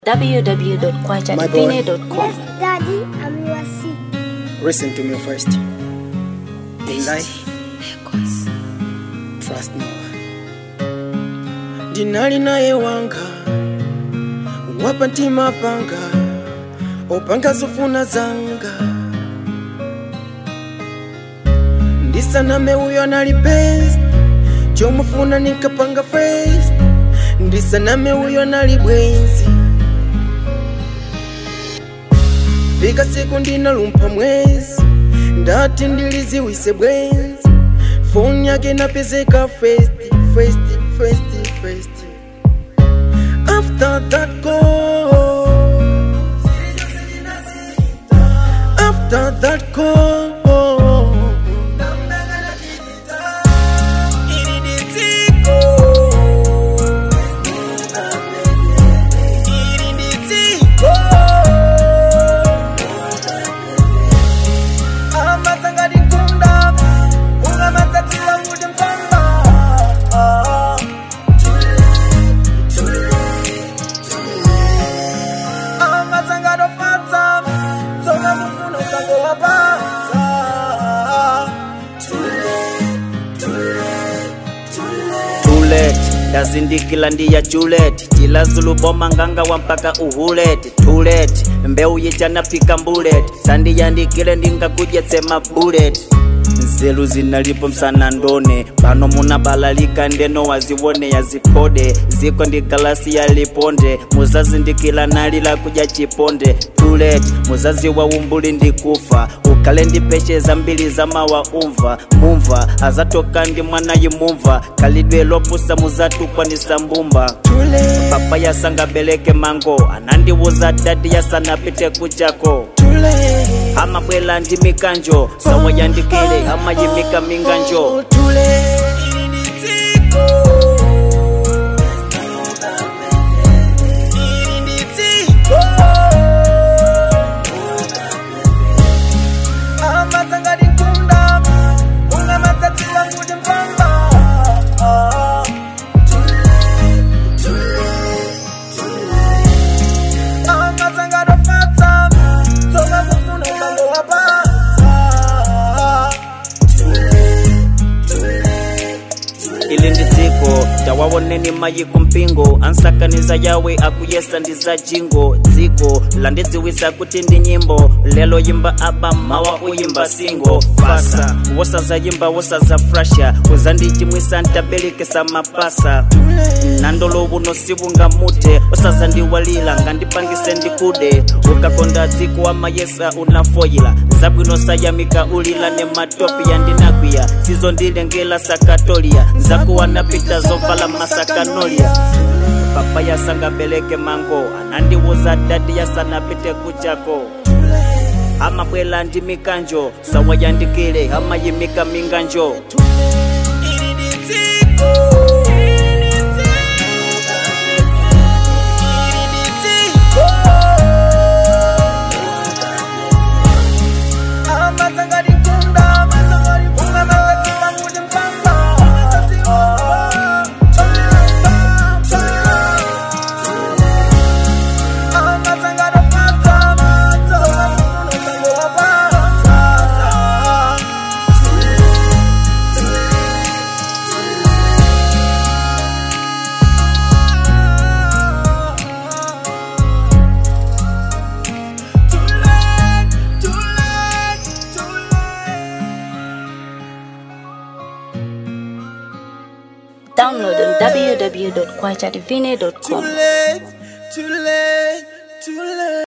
www.kwajadivine.com. Yes, Daddy, I'm your seat. Listen to me first. In life, trust no one. Dinali naye wanga wapa ntima panga opanga zofuna zanga ndisaname uyo anali best chomufuna ninkapanga first ndisaname uyo anali bwenzi fika siku ndinalumpha mwezi ndati ndiliziwise bwenzi foni yake napezeka first first first first after that call after that call Iriditiko. Iriditiko. amatsangati kunda ungamatsatsiwa kuti mpamba amatsangati ofatsa tsonga mufuna ukango wapatsa too late ndazindikila ndiya julet tilazuluboma nganga wa mpaka uhulet too late mbeu yijanapika mbulet sandiyandikile ndingakudyetsema bullet nzelu zinalipo msana ndone pano munabalalika ndeno waziwone yazipode ziko ndi galasi ya liponde muzazi ndikila nalila kudya chiponde too late muzazi wa umbuli ndikufa ukale ndi pecheza mbili za mawa umva mumva azatoka ndi mwanayi mumva kalidwe lopusa muzatukwanisa mbumba tule papa yasangabeleke mango anandiwuza dadi yasanapite kuchako tule amabwela ndi mikanjo sawa yandikile amayimika minganjo tule amatsangati kunda ungamatsatsiwa kuti mpamba amatsangati ofatsa tsonga kufuna umango wapatsa ili ndi dziko tawawoneni mayiko mpingo ansakaniza yawe akuyesa ndi za jingo dziko landidziwisa kuti ndi nyimbo lelo yimba aba mawa uyimba singo fasa wosazayimba wosazafrasha uzandichimwisa ntabelekesa mapasa nandolo buno sibungamute osazandiwalila ngandipangise ndikude ukakonda dziko amayesa unafoyila zabwino sayamika ulila ne matopi yandinakwiya sizo ndilengela sakatolia nzakuwa napita zovala masakanolia papa yasangabeleke mango anandiwuza dadi yasanapite kuchako amabwela ndi mikanjo sawa yandikile amayimika minganjo amatsangati kunda ungamatsatsiwa kuti mpamba amatsangati ofatsa tsonga mufuna ukango wapatsa Download on www.kwajadivine.com. Too late, too late, too late.